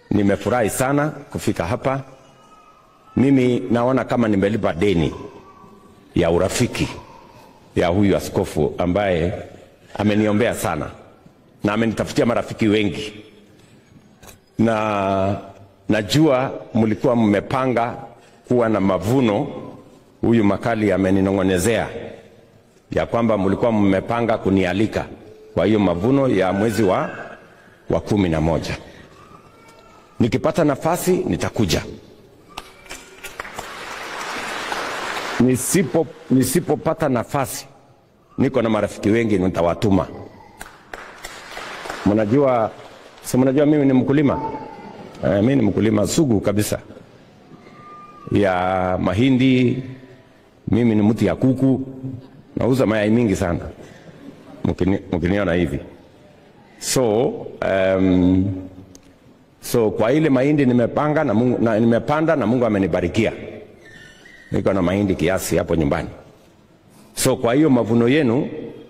nimefurahi sana kufika hapa. Mimi naona kama nimelipa deni ya urafiki ya huyu askofu ambaye ameniombea sana na amenitafutia marafiki wengi, na najua mlikuwa mmepanga kuwa na mavuno. Huyu Makali ameninong'onezea ya kwamba mlikuwa mmepanga kunialika kwa hiyo mavuno ya mwezi wa, wa kumi na moja. Nikipata nafasi nitakuja. Nisipo nisipopata nafasi, niko na marafiki wengi nitawatuma. Mnajua, si mnajua mimi ni mkulima eh, mimi ni mkulima sugu kabisa ya mahindi. Mimi ni mti ya kuku, nauza mayai mingi sana mkini, mkiniona hivi so um, so kwa ile mahindi nimepanga na Mungu, na, nimepanda na Mungu amenibarikia niko na mahindi kiasi hapo nyumbani. So kwa hiyo mavuno yenu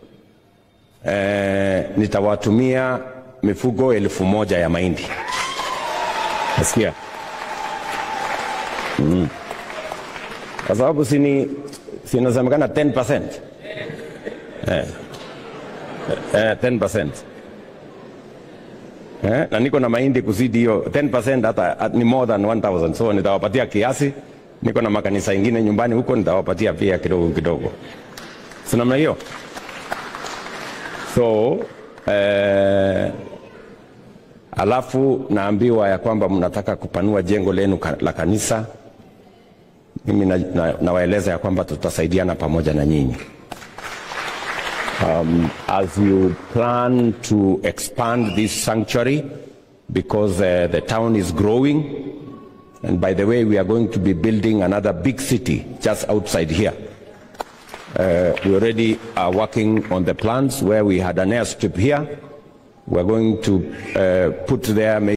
eh, nitawatumia mifugo elfu moja ya mahindi. Nasikia mm. Kwa sababu sini sinasemekana 10% eh. Eh, 10%. Eh, na niko na mahindi kuzidi hiyo 10% hata ni more than 1000 so nitawapatia kiasi niko na makanisa ingine nyumbani huko, nitawapatia pia kidogo kidogo, si namna hiyo. So eh, alafu naambiwa ya kwamba mnataka kupanua jengo lenu ka, la kanisa. Mimi nawaeleza na, na ya kwamba tutasaidiana pamoja na nyinyi um, as you plan to expand this sanctuary because uh, the town is growing And by the way, we are going to be building another big city just outside here. Uh, we already are working on the plans where we had an airstrip here. We're going to uh, put there